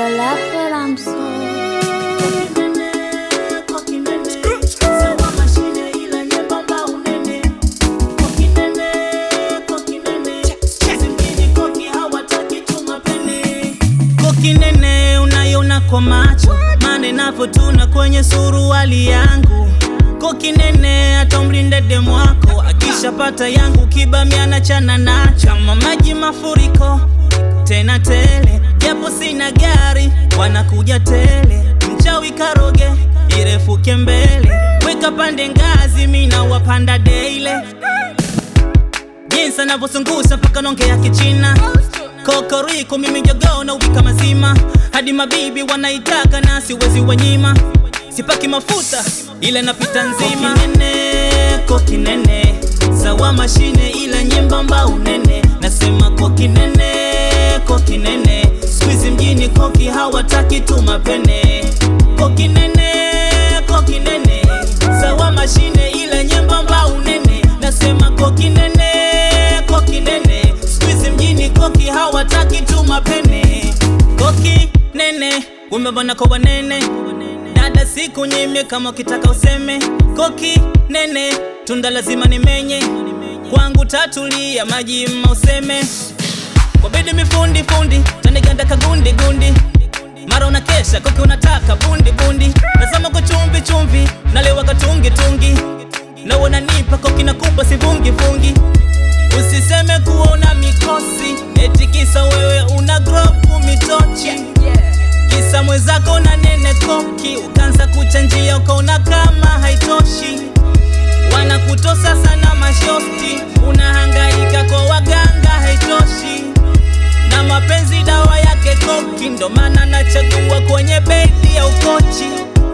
la pelamso. Kokinene unayona kwa macho, mane navyotuna kwenye suruali yangu. Kokinene hata umlinde demu wako, akishapata yangu kibamiana chana nacho. Kama maji mafuriko tena tele, japo sina gari wanakuja tele. Mchawi karoge irefuke mbele, weka pande ngazi, mina wapanda daily jinsi anavyozungusha mpaka nonge ya kichina kokoriko mimi jogoo na upika mazima hadi mabibi wanaitaka na siwezi wanyima sipaki mafuta ila napita nzima kokinene kokinene sawa mashine ila nyembamba unene nasema kokinene kokinene squeeze mjini koki hawataki tu mapene kokinene kokinene sawa mashine ila nyembamba unene nasema kokinene kokinene squeeze mjini koki hawataki tu mapene koki nene umebana kwa wanene dada siku nyime kama ukitaka useme koki nene tunda lazima nimenye kwangu tatulia maji mma useme wabidi mifundi fundi taniganda kagundi gundi mara unakesha koki unataka bundi bundi nasema kwa chumvi chumvi nalewa katungi tungi na wananipa koki nakupa sivungi vungi usiseme kuona mikosi eti kisa wewe una gropu mitochi kisa mwezako na nene koki ukanza kuchanjia ukaona kama haitoshi wanakutosa sana mashosti unahangaika kwa waganga haitoshi na mapenzi dawa yake koki ndo maana nachagua kwenye bedi ya ukochi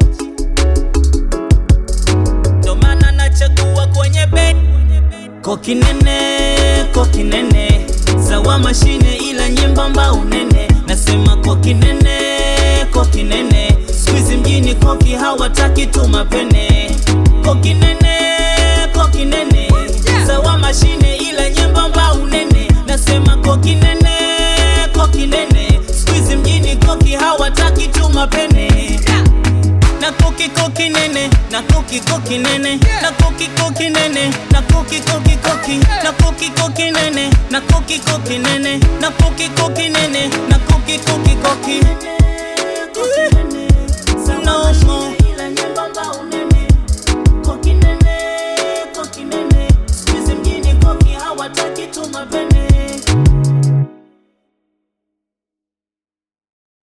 ndo maana nachagua kwenye bedi koki nene koki nene sawa mashine ila nyembamba unene nasema koki nene koki nene squeeze mjini koki hawataki tu mapene koki nene koki nene sawa mashine ila nyembamba unene nasema koki nene koki nene squeeze mjini koki hawataki tu mapene na koki koki nene na koki koki nene na koki koki nene na koki koki koki na koki koki nene na koki koki nene na koki koki nene na koki koki koki no more